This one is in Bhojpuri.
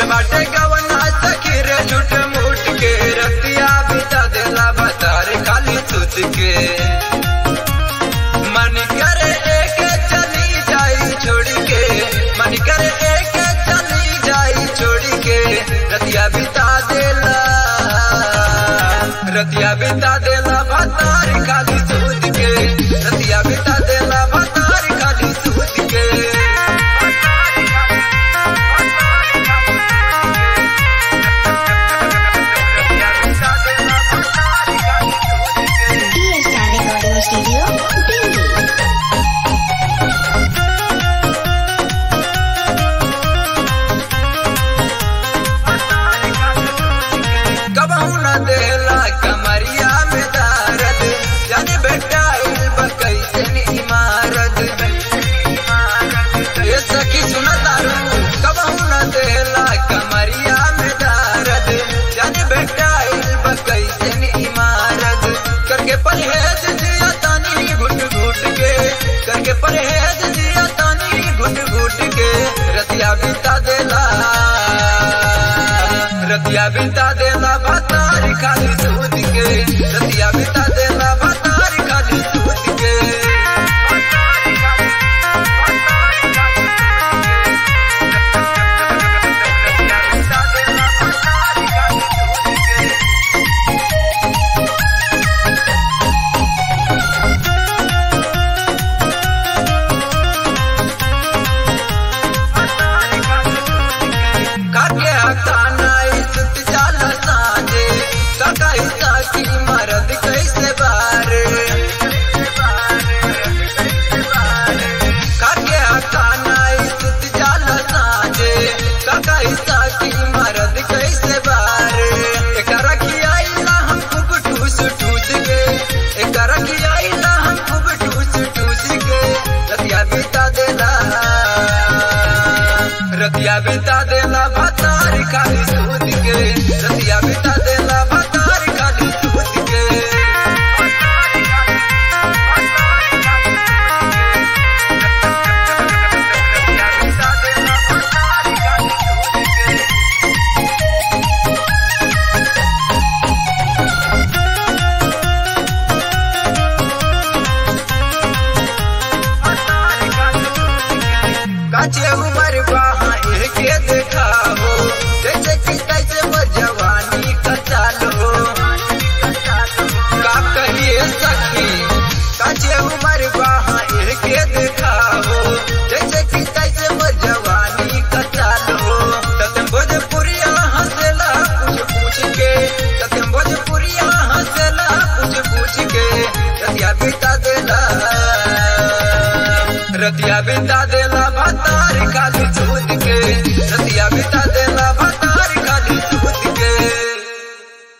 बाटे गवना सखी रे झूठ मूठ के रतिया बिता देला बतार खाली सुत के मन करे एक चली जाई छोड़ के मन करे एक चली जाई छोड़ के रतिया बिता देला रतिया बिता देला बतार खाली सूद के रतिया बिता देला बतार खाली सूद के Fiesta Recording Studio, Delhi. कबहू न देला कमरिया में दारद जन बेटा कैसे इमारत ये सखी सुन तारू कबहू न देला कमरिया में दारद जन बेटा कैसे इमारत करके परहेज जिया तानी घुट घुट के करके परहेज जिया तानी घुट घुट के रतिया बिता देला रतिया बिता देला बतारी खाली दूध के रतिया बिता देला बतारी खाली दूध के काके हकाना इज्जत जाला साजे काका हिस्सा की मरद कैसे बारे काके हकाना इज्जत जाला साजे काका हिस्सा की मरद कैसे बारे एकरा खियाइला हम खूब ठूस ठूस के एकरा खियाइला हम खूब ठूस ठूस के रतिया बिता देला रतिया बिता देला भतार खाली सूद के रतिया बिता देला भतार खाली सूद के काचे उमर बाहा के देखा हो जैसे कि कैसे वो जवानी का चाल हो का कहिए सखी काचे उमर बाहा के देखा हो जैसे कि कैसे वो जवानी का चाल हो सत्यम भोजपुरिया हंसला कुछ पूछ के सत्यम भोजपुरिया हंसला कुछ पूछ के रतिया बिता देला रतिया बिता देला बतार खाली दूध